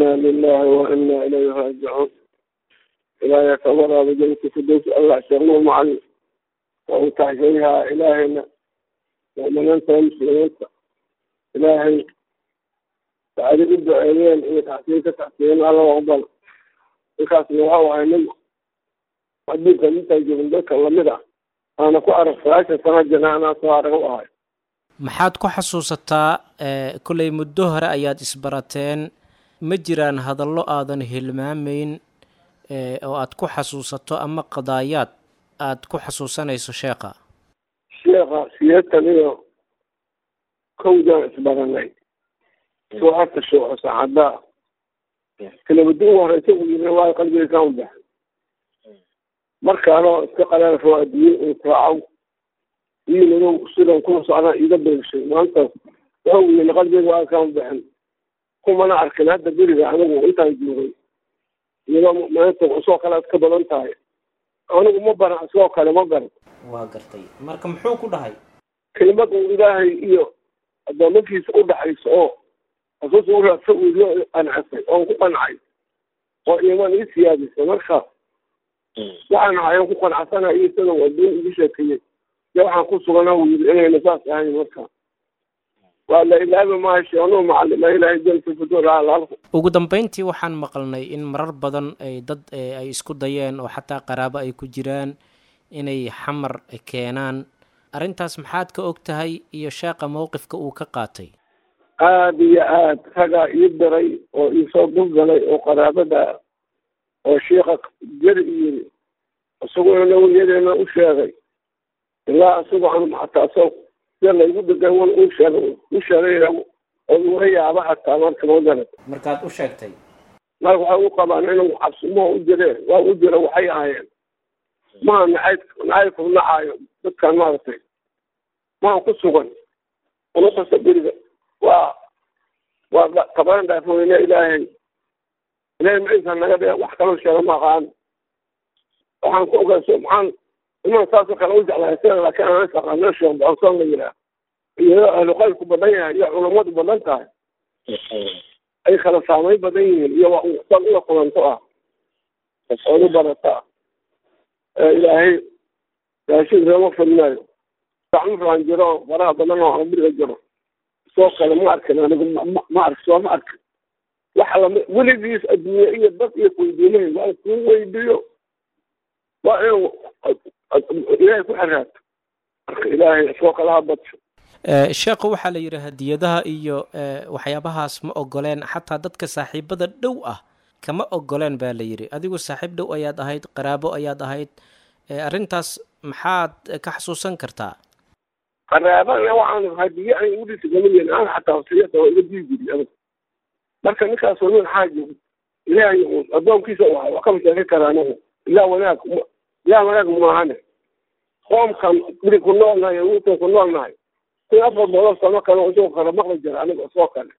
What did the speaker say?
inaa lilahi wa inaa ilayhi raajicuun ilaahay ka waraaba janka fidows allah sheegno macalin waa u taxshayahaa ilaahayna mu'miniinta muslimiinta ilaahay sacadi u duceeyeen iyo taxsiin ka taxsiiyeen alla aqbal ninkaasna waxau ahay nin adduunka intaa joogin dadka lamid ah aana ku arag sagaashan sano jana anaa soo arag u ahay maxaad ku xasuusataa kollay muddo hore ayaad isbarateen ma jiraan hadallo aadan hilmaamayn oo aad ku xasuusato ama qadaayaad aad ku xasuusanayso sheekha sheekha siyeetan iyo kowdaan isbaranay soo harta shuuco saacaddaa kelabada ugu horeysa u yiri waayo qalbiga kaan u baxay markaanoo iska qaleelfo adduunye uu raacow wiilado sidan kuma socdaan iga beegshay maantaas waxa uu yiri qalbiga waa kaan u baxin kumana arkin hadda beriga anigu intaan joogay iyadoo mu'miniinta isoo kale aad ka badan tahay anigu ma baran isoo kale ma garan waa gartay marka muxuu ku dhahay kelimad uu ilaahay iyo addoomankiisa u dhaxayso oo xasuus u raadsa uu idiyo qancasay oon ku qancay oo iimaan ii siyaadisay marka waxaan ahayan ku qancsana iyo sida adduun igu sheekeeyey iyo waxaan ku sugana uu yiri inayna saas ahayn marka waa la ilaabi maayo sheeknuu macalima ilaahay jalka fudur alaalku ugu dambeyntii waxaan maqalnay in marar badan ay dad ay isku dayeen oo xataa qaraabo ay ku jiraan inay xamar keenaan arrintaas maxaad ka og tahay iyo sheeqa mowqifka uu ka qaatay aada iyo aad ragaa ii diray oo iisoo dulgalay oo qaraabada oo sheika jeri yiri isaguna nawiyadeena u sheegay ilaa isagoo an xataa so sida laygu degan wan u sheegay u sheegay oo iga yaaba xataa marka ma garat markaad u sheegtay marka waxay u qabaan inuu cabsimoo u jireen waa u jira waxay ahaayeen maha nacayb nacaybku nacaayo dadkan maaragtay maha ku sugan unukasta beriga waa waa tabaran dhaafweyne ilaahay ilaahay maciisa naga dhe wax kaloo sheega ma aqaan waxaan ku ogaaso maxaan iman saasoo kale u jeclahay sida laakiin aan isaqaano sheekh boconsoon la yihaah iyadoo ahlu qaylku badan yahay iyo culammadu badan tahay ay kala saamayn badan yihiin iyo waa san ula kulanto ah oonu barata ah ilaahay raashin reema fadnaayo gacmuraan jiro faraha badan oo biriga jiro soo kale ma arkin anigu ma ark soo ma arkin waxa lami weligiis adduunye iyo dad iyo weydiinahay waa kuu weydiiyo waa inuu ilaahay ku xiraato marka ilaahay soo kala habadsho sheekhu waxaa la yidhi hadiyadaha iyo waxyaabahaas ma ogoleen xataa dadka saaxiibada dhow ah kama ogoleen baa la yidhi adigu saaxiib dhow ayaad ahayd qaraabo ayaad ahayd arrintaas maxaad ka xasuusan kartaa qaraabana waxaan hadiye aan igudhisa gamayen aan xataa wasiyada waa iga dii jiri adag marka ninkaas waa nin xaaji ilaahay addoonkiisa u ahay waa kama sheekan karaa anigu ilaa wanaag ilaa wanaag maahane qoomkan biri ku noolnahay wiilkan ku noolnahay kun afar boqol sano kale isagoo kale maqli jira aniga isoo kale